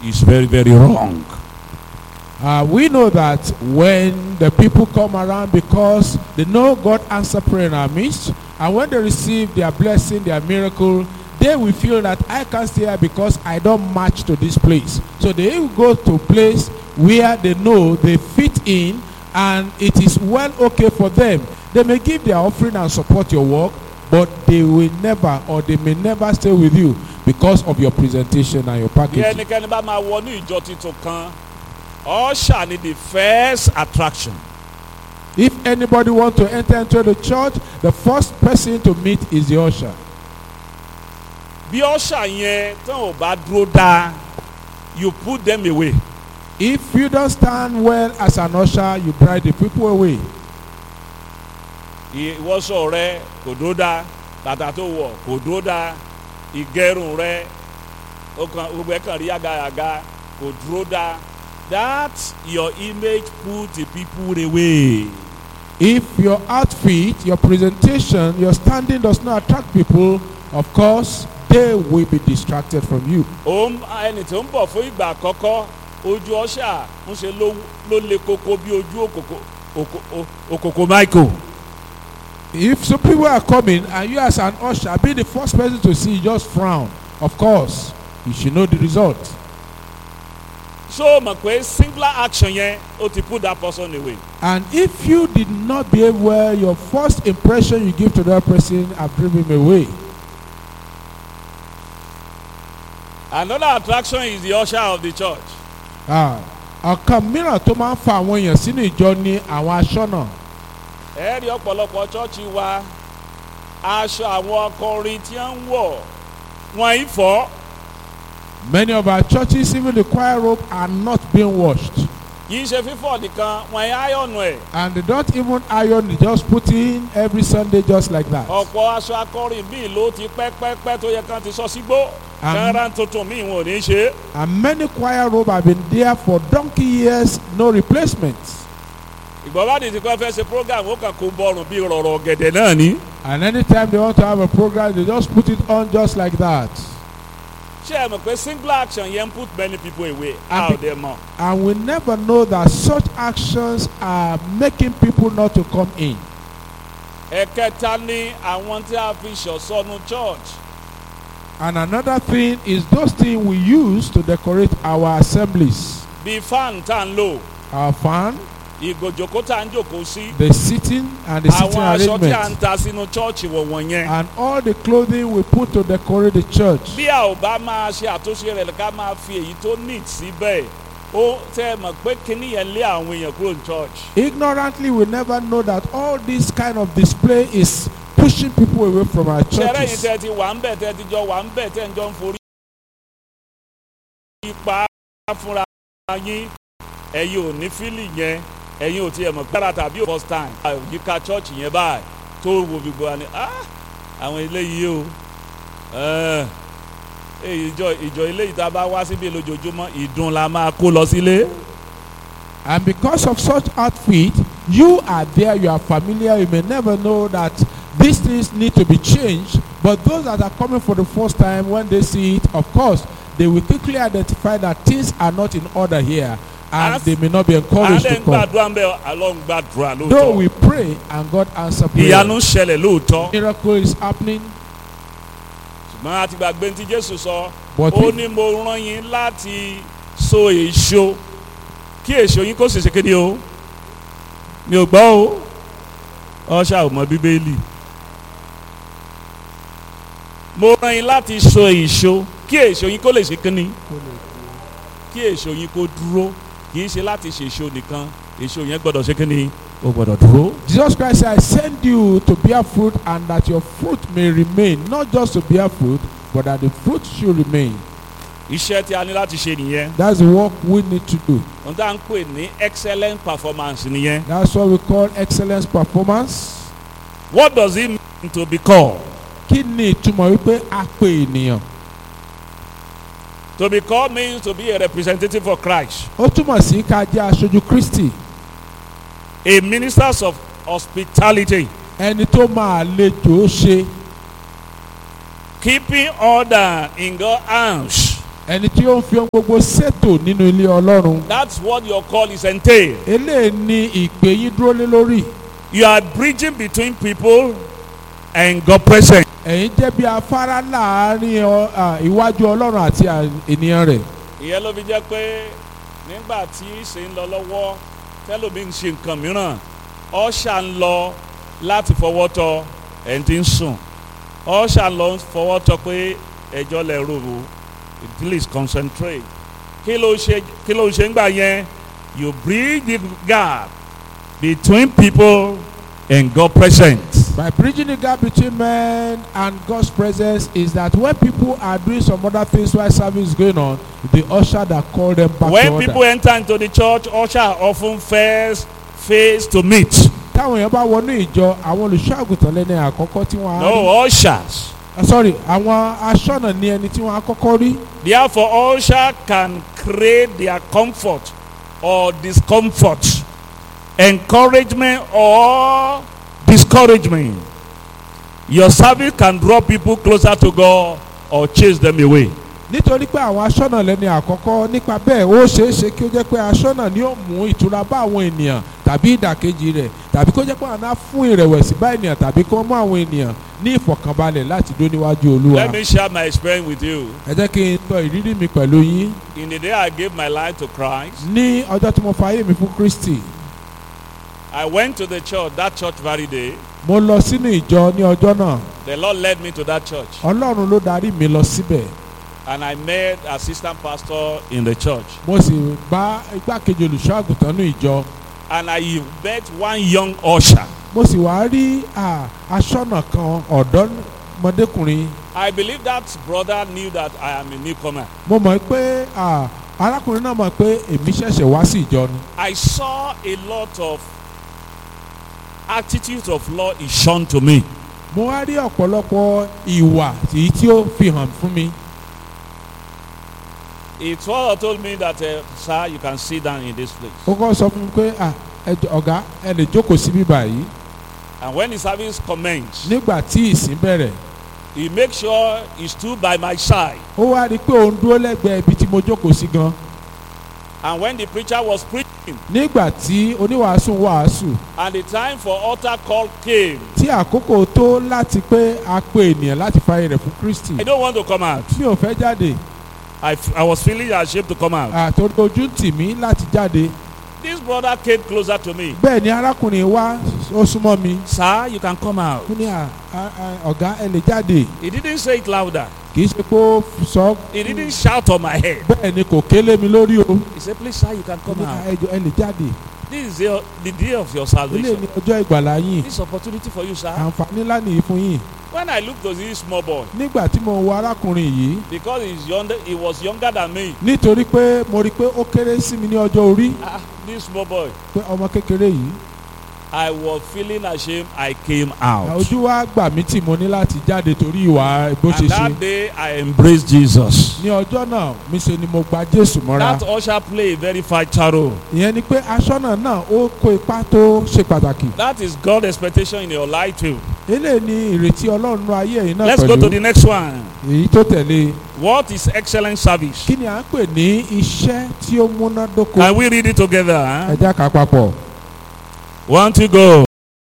is very, very wrong. Uh, we know that when the people come around because they know God answer prayer in our midst, and when they receive their blessing, their miracle, they will feel that I can't stay here because I don't match to this place. So they will go to a place where they know they fit in and it is well okay for them. They may give their offering and support your work, but they will never or they may never stay with you because of your presentation and your bí packaging. ẹnikẹ́ni bá máa wọnú ìjọ tuntun kan usher ni the first attraction. If anybody want to enter into the church, the first person to meet is the usher. bí usher yẹn tán ò bá dúró dáa you put them away. If you don't stand well as an usher, you drive the people away. ìwọ́sọ̀ rẹ kò dúró dáa bàtà tó wọ̀ kò dúró dáa ìgẹrun rẹ ó kàn gbogbo ẹ̀ kàn rí yàgàyàgà kò dúró dáa that your image put the people away. If your outfit, your presentation, your standing does not attract people, of course, they will be distracted from you. òun ẹni tó ń bọ̀ fún ìgbà àkọ́kọ́ ojú ọ̀ṣà ń ṣe ló ló le koko bí ojú òkòkò òkò- ò- òkòkò michael. If some people are coming and you as an usher be the first person to see, you just frown. Of course, you should know the result. so mọ̀ pé singular action yẹn ó ti put that person away. And if you did not behave well, your first impression you give to that person have driven him away. another attraction is the usher of the church. Ah, ọ̀kan mìíràn tó máa ń fa àwọn èèyàn sínú ìjọ ni àwọn aṣọ́nà. ẹ rí ọ̀pọ̀lọpọ̀ chọ́ọ̀chì wa aṣọ àwọn akọrin tí wọ́n ń wọ̀ wọ́n yìí fọ́ Many of our churches, even the choir robe, are not being washed. kì í ṣe fífọ̀ nìkan wọ́n yìí áyọ̀nù ẹ̀ And they don't even iron, they just put in every Sunday just like that. ọ̀pọ̀ aṣọ akọrin míì ló ti pẹ́pẹ́pẹ́ tó yẹ kán ti sọ sígbó Àmín. kánra tuntun míì wọn ò ní ṣe é. And many choir robe have been there for donkey years, no replacement. ìgbọ́bádì tí kò fẹ́ ṣe program ó kàn kó bọ́ọ̀rùn bíi rọ̀rọ̀ gẹ̀dẹ̀ náà ní. And anytime they want to have a program, they just put it on just like that. ṣé ẹ mọ̀ pé singular action yẹn ń put many people away Àbí- how they mọ̀. And we never know that such actions are making people not to come in. ẹ̀kẹta ní àwọn tí a fi ṣọ̀ṣọ́nu church And another thing is those things we use to decorate our assemblies. bíi fan tá à ń lò Our fan, ìgòjòkó tá à ń jòkó sí. the sitting and the sitting àwọn aṣọ tí a ń arrangement. ta sínú chọ́ọ̀chì wọ̀wọ̀n yẹn. And all the clothing we put to decorate the church. bí a ò bá máa ṣe àtúnṣe rẹ̀ ká máa fi èyí tó neat síbẹ̀ ó tẹ́ ẹ mọ̀ pé kíní yẹn lé àwọn èèyàn kúrò ní church. Ignorantly, we never know that all this kind of display is pushing people away from our ṣẹlẹ̀ yìí churches. tẹ́ ti wà ń bẹ̀ tẹ́ ti jọ wà ń bẹ̀ tẹ́ ń jọ ń forí ipa fúnra yín ẹ̀yin ò ní fílì yẹn ẹ̀yin ò tiẹ̀ mọ̀ gbára tàbí ò first time. àyíká church yẹn báyìí tó wo gbogbo wa ni "Ah, àwọn eléyìí o ẹ̀, èyí ìjọ ìjọ eléyìí tá a bá wá síbi lójoojúmọ́ ìdun la máa kó lọ sílé. And because of such outfit, you are there, you are familiar, you may never know that these things need to be changed. But those that are coming for the first time, when they see it, of course, they will quickly identify that things are not in order here and As- they may not be à ń encouraged dẹ̀ to ń come. gbàdúrà ń bẹ̀ àlọ́ ń gbàdúrà Though lóòótọ́ we pray and God answer ìyanu prayer, ń ṣẹlẹ̀ lóòótọ́ miracle is happening. ṣùgbọ́n a ti gbàgbé tí Jésù sọ But ó if- ní mo rán yín láti so èso kí èso yín kó sì ṣe kéde o mi ò gbọ́ o ọṣà ò mọ bíbélì mo rán yín láti so èso kí èso yín kó lè ṣe kéde kí èso yín kó dúró kì í ṣe láti ṣe èso nìkan èso yẹn gbọ́dọ̀ ṣe kéde ó gbọ́dọ̀ dúró. Jesus Christ said, I send you to bear fruit and that your fruit may remain, not just to bear fruit, but that the fruit should remain. iṣẹ́ tí a ní láti ṣe nìyẹn That's the work we need to do. ohun tá à ń pè ní excellent performance nìyẹn. That's what we call excellence performance. what does it mean to be called? Kí ni ìtumọ̀ wípé a pe ènìyàn? to be called means to be a representative for Christ. Ó túmọ̀ sí ká jẹ́ aṣojú Kristi. a minister of hospitality Ẹni tó máa lejò ṣe. keeping order in God's house ẹni tí ó ń fi ohun gbogbo ṣètò nínú ilé ọlọ́run That's what your call is entail. eléyìí ni ìpè yín dúró lé lórí You are bridging between people and God present. ẹ̀yin jẹ́ bí afárá láàárín ọ- à, iwájú ọlọ́run àti à- ènìyàn rẹ̀ ìyẹn ló fi jẹ́ pé nígbà tí ṣe ń lọ lọ́wọ́ tẹ́lómi ń ṣe nǹkan mìíràn ọ̀ṣà ń lọ láti fọwọ́ tọ ẹni tí ń sùn ọ̀ṣà ń lọ fọwọ́ tọ pé ẹjọ́ lẹ rò ó please concentrate kí ló ṣe kí ló ṣe ń gbà yẹn you bridge the gap between people and God present. by bridging the gap between men and God's presence is that when people are doing some other things while service is going on the usher that call them back to when order. people enter into the church usher often first face to meet. táwọn èèyàn bá wọnú ìjọ àwọn olùṣọ́ àgùntàn lẹ́ni àkọ́kọ́ tí wọ́n á rí no ushers. Ah, sorry àwọn aṣọ́nà ní ẹni tí wọ́n á kọ́kọ́ rí Therefore, usher can create their comfort or discomfort, encouragement or discouragement. Your service can draw people closer to God or chase them away. nítorí pé àwọn aṣọ́nà lẹ́ni àkọ́kọ́ nípa bẹ́ẹ̀ ó ṣeé ṣe kí ó jẹ́ pé aṣọ́nà ni ó mú ìtura bá àwọn ènìyàn tàbí ìdàkejì rẹ̀ tàbí kó jẹ́ pé àwọn á fún ìrẹ̀wẹ̀sì bá ènìyàn tàbí kó mú àwọn ènìyàn ní ìfọ̀kànbalẹ̀ láti dó níwájú olúwa. Let me share my experience with you. ẹ jẹ́ kí n sọ ìrírí mi pẹ̀lú yín In the day I gave my life to Christ, ní ọjọ́ tí mo fa ayé mi fún Kristi I went to the church that church very day. mo lọ sínú ìjọ ní ọjọ́ náà The Lord led me to that church, ọlọ́run ló darí mi lọ síbẹ̀ and I met assistant pastor in the church. mo sì bá igbákejì olùṣọ́ àgùntàn ní ìjọ And I met one young usher. mo sì wá rí à, aṣọ́nà kan ọ̀dọ́mọdékùnrin I believe that brother knew that I am a newcomer. mo mọ̀ pé à, arákùnrin náà mọ̀ pé èmi ṣẹ̀ṣẹ̀ wá sí ìjọ ni I saw a lot of attitudes of law is shown to me. mo wá rí ọ̀pọ̀lọpọ̀ ìwà èyí tí ó fi hàn fún mi It's all told me that, uh, sir, you can sit down in this place. ó kọ́ sọ fún mi pé à, ẹ jọ̀ọ́, ọ̀gá ẹ lè jókòó síbí báyìí And when the service commenced, nígbà tí ìsìn bẹ̀rẹ̀ he make sure he stood by my side. ó wá rí i pé òun dúró lẹ́gbẹ̀ẹ́ ibi tí mo jókòó sí gan And when the preacher was preaching nígbà tí oníwàásù ń wàásù and the time for altar call came, tí àkókò tó láti pé a pe ènìyàn láti fààyè rẹ̀ fún Kristi I don't want to come out. mi ò fẹ́ jáde I, f- I was feeling ashamed to come out. àtòrí ojú ń tì mí láti jáde This brother came closer to me. bẹ́ẹ̀ ni arákùnrin wá ó súnmọ́ mi Sir, you can come out. ó ní à à- à, ọ̀gá ẹ lè jáde He didn't say it louder. kì í ṣe pé ó sọ He didn't shout on my head. bẹ́ẹ̀ ni kò kélé mi lórí o He said, please, sir, you can ó come ní à, out. ẹ jọ̀ọ́, ẹ lè jáde This is the, the day of your ilé salvation. ní ọjọ́ ìgbàlá yín This opportunity for you, sir. àǹfààní ńlá nìyí fún yín When I looked to this small boy, nígbà tí mo wo arákùnrin yìí because he's younger, he was younger than me. nítorí pé mo rí i pé ó kéré sí mi ní ọjọ́ orí Ah, this small boy, pé ọmọ kékeré yìí I was feeling ashamed. I came out. ojú wa gbà mí tí mo ní láti jáde torí ìwà bó ṣe And ṣe that day, I embraced Jesus. ní ọjọ́ náà mi ṣe ni mo gba Jésù mọ́ra That usher played a very vital role. ìyẹn ni pé aṣọ́nà náà ó kó ipa tó ṣe pàtàkì That is God's expectation in your life too. eléyìí ni ìrètí Ọlọ́run nínú ayé yìí náà Let's go to pẹ̀lú the next one. èyí tó tẹ̀lé What is excellent service? kí ni à ń pè ní iṣẹ́ tí ó múnádóko Can we read it together? ẹ Huh? já kà á papọ̀. One to go.